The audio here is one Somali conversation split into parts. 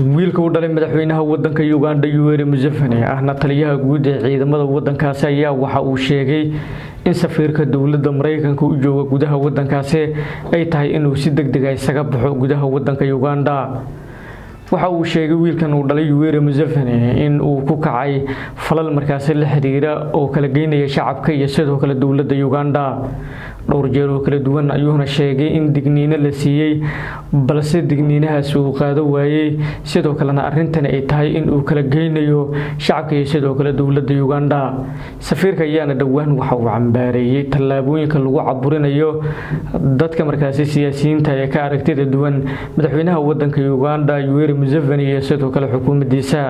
wiilka u dhalay madaxweynaha wadanka uganda yoweri museveni ahna taliyaha guud ee ciidamada wadankaasi ayaa waxa uu sheegay in safiirka dowladda mareykanka u jooga gudaha wadankaasi ay tahay inuu si deg dega isaga baxo gudaha wadanka uganda waxa uu sheegay wiilkan uu dhalay yoweri museveni in uu ku kacay falal markaasi la xiriira oo kala geynaya shacabka iyo sidoo kale dowladda uganda dhowr jeer oo kala duwan ayuuna sheegay in digniino la siiyey balse digniinahaasi uu qaado waayey sidoo kalena arintani ay tahay in uu kala geynayo shacabka iyo sidoo kale dowladda uganda safiirka ayaana dhowaan waxa uu cambaareeyey tallaabooyinka lagu caburinayo dadka markaasi siyaasiyiinta ee ka aragtida duwan madaxweynaha wadanka uganda yoweri museveni iyo sidoo kale xukuumaddiisa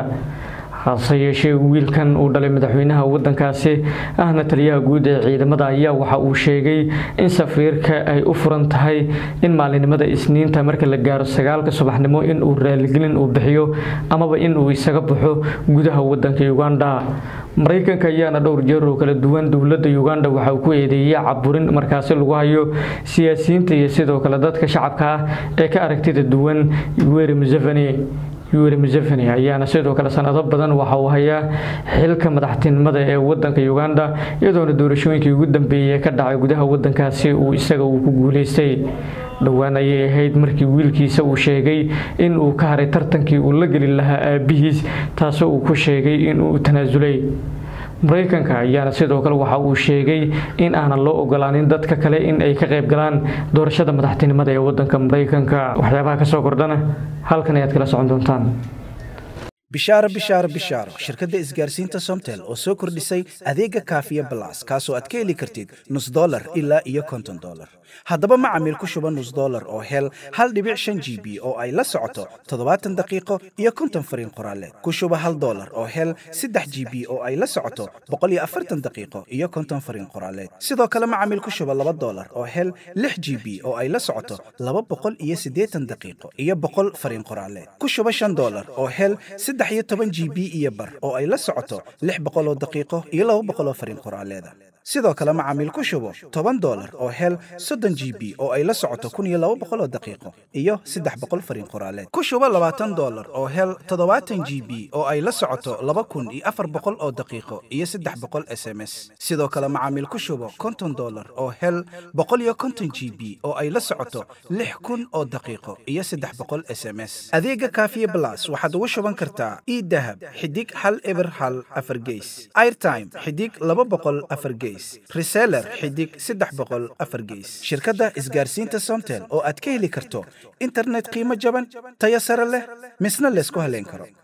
hase yeeshee wiilkan uu dhalay madaxweynaha wadankaasi ahna taliyaha guud ee ciidamada ayaa waxa uu sheegay in safiirka ay u furan tahay in maalinimada isniinta marka la gaaro sagaalka subaxnimo in uu raaligelin uu bixiyo amaba in uu isaga baxo gudaha wadanka uganda mareykanka ayaana dhowr jeer oo kala duwan dowladda uganda waxa uu ku eedeeyey caburin markaasi lagu hayo siyaasiyiinta iyo sidoo kale dadka shacabka ah ee ka aragtida duwan yoweri museveni yoweri museveni ayaana sidoo kale sanado badan waxa uu hayaa xilka madaxtinimada ee wadanka uganda iyadoona doorashooyinkii ugu dambeeyey ka dhacay gudaha wadankaasi uu isaga uu ku guuleystay dhowaan ayay ahayd markii wiilkiisa uu sheegay in uu ka haray tartankii uu la geli lahaa aabihiis taasoo uu ku sheegay inuu tanaasulay mareykanka ayaana sidoo kale waxa uu sheegay in aanan loo ogolaanin dadka kale in ay ka qayb galaan doorashada madaxtinimada ee wadanka mareykanka waxyaabaha kasoo kordhana halkan ayaad kala socon doontaan bishaaro bishaaro bishaaro shirkadda isgaarsiinta somtel oo soo kordhisay adeega kaafiya balas kaasoo aad ka heli kartid nus dolar ilaa iyo konton dolar haddaba macamiil ku shuba nus dolar oo hel hal dhibic shan g b oo ay la socoto toddobaatan daqiiqo iyo konton fariin qoraaleed ku shuba hal dolar oo hel saddex g b oo ay la socoto boqol iyo afartan daqiiqo iyo konton fariin qoraaleed sidoo kale macamiil ku shuba laba dolar oo hel lix g b oo ay la socoto laba boqol iyo siddeetan daqiiqo iyo boqol fariin qoraaleed ku shuba shan dolar oo hel saddex iyo toban g b iyo bar oo ay la socoto lix boqol oo daqiiqo iyo laba boqol oo fariin qoraaleeda sidoo kale macaamiil ku shubo toban dolar oo hel soddon g b oo ay la socoto kun iyo laba boqol oo daqiiqo iyo saddex boqol fariin qoraaleed ku shubo labaatan dolar oo hel toddobaatan g b oo ay la socoto laba kun iyo afar boqol oo daqiiqo iyo saddex boqol s m s sidoo kale macaamiil ku shubo konton dolar oo hel boqol iyo konton g b oo ay la socoto lix kun oo daqiiqo iyo saddex boqol s m s adeega kaafiye blas waxaad ugu shuban kartaa idahab xidig hal eber hal afar geys airtime xidig laba boqol afar geys reseller xidig saddex boqol afar geys shirkadda isgaarsiinta somtel oo aad ka heli karto internet qiimo jaban tayo sare leh misna laysku haleyn karo